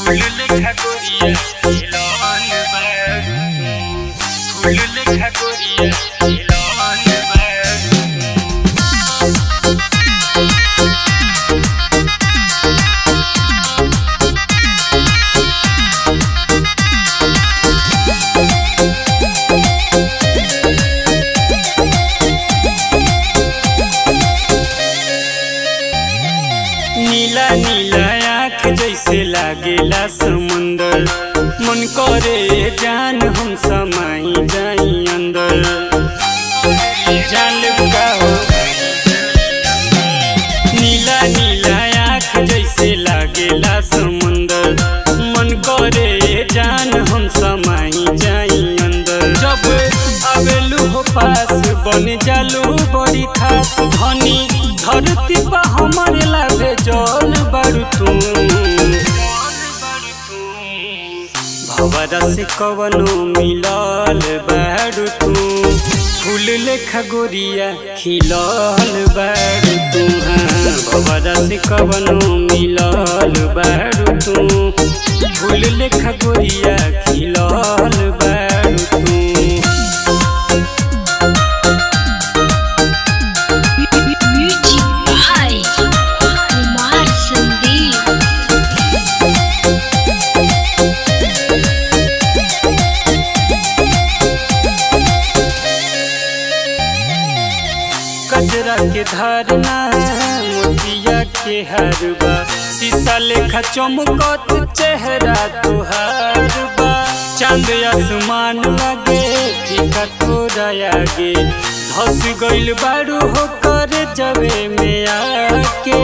फूल लेखा गोरिया खिलौन बारू फूल लेखा गोरिया खिलौन बारू नीला नीला आँख जैसे लागेला समुंदर मन करे जान हम समाई जाई अंदर जान लेबू का हो नीला नीला आँख जैसे लागेला समुंदर मन करे जान हम समाई जाई अंदर जब आवेलू हो पास बन जालू बड़ी खास धनी धरती पा हमारे लागे जल बारू तू भवरा से कवनो मिलल बारू तू फूल लेखा गोरिया खिलल बारू तू हाँ भवरा से कवनो मिलल बारू तू फूल लेखा गोरिया खिलल बारू तू Music by Kumar Sandeep. कजरा के धारना मोतिया के हरबा शीशा लेखा चमकत चेहरा तुहार बा चांद आसमान लगे फीका तोरा आगे धस गइल बारू हो कर जबे में आके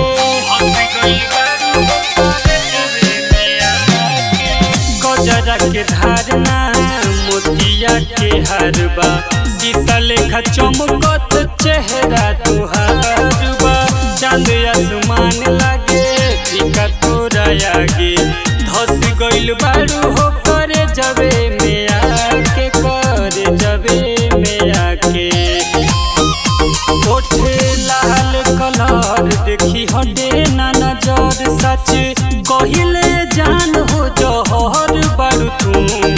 कजरा के धारना मोतिया के हरबा शीशा लेखा चमकत चेहरा तुहार बा चांद आसमान लागे फीका तोरा आगे धस गइल बारू हो करे जबे में आके करे जबे में आके ओठे लाल कलर देखी हटे ना नजर सच कहिले जान हो जहर बारू तू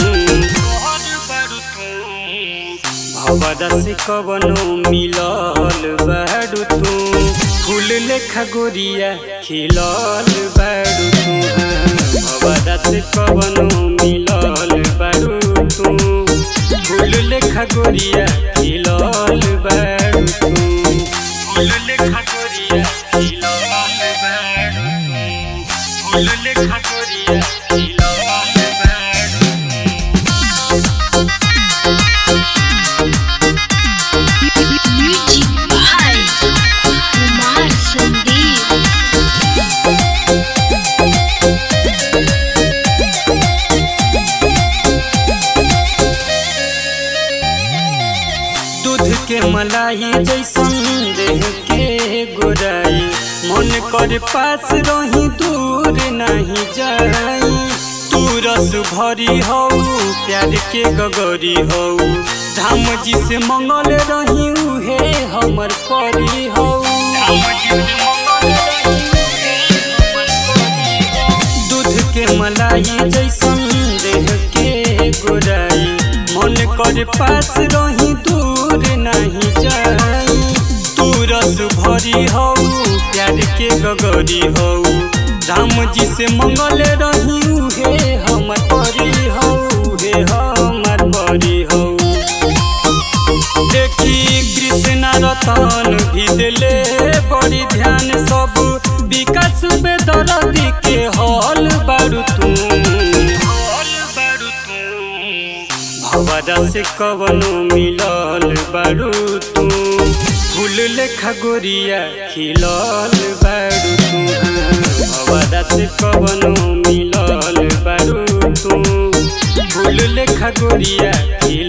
भवरा से कवनो मिलल बारू तू फूल लेखा गोरिया खिलल बारू तू हाँ। भवरा से कवनो मिलल बारू तू फूल लेखा गोरिया खिलल बारू तू फूल लेखा गोरिया खिलल बारू तू फूल लेखा गोरिया खिलल बारू Music by Kumar Sandeep. दूध के मलाई जैसन देह के गोराई मन कर पास रही दूर नहीं जाई तू रस भरी हो प्यार के गगरी हो धाम जी से मंगल रही उहे हमर परी हो दूध के मलाई जैसन देह के गोराई मन कर पास रही दूर नहीं जाई तू रस भरी हो प्यार के गगरी हो राम जी से मंगल रही उहे हमर परी हो उहे हमर परी हो देखी कृष्ण रतन भी दिले बड़ी ध्यान सब विकास पे दरदी के हल बारू तू भवरा से कवनो मिलल बारू तू फूल लेखा गोरिया खिलल बारू तू हाँ। भवरा से कवनो मिलल बारू तू फूल लेखा गोरिया खिलल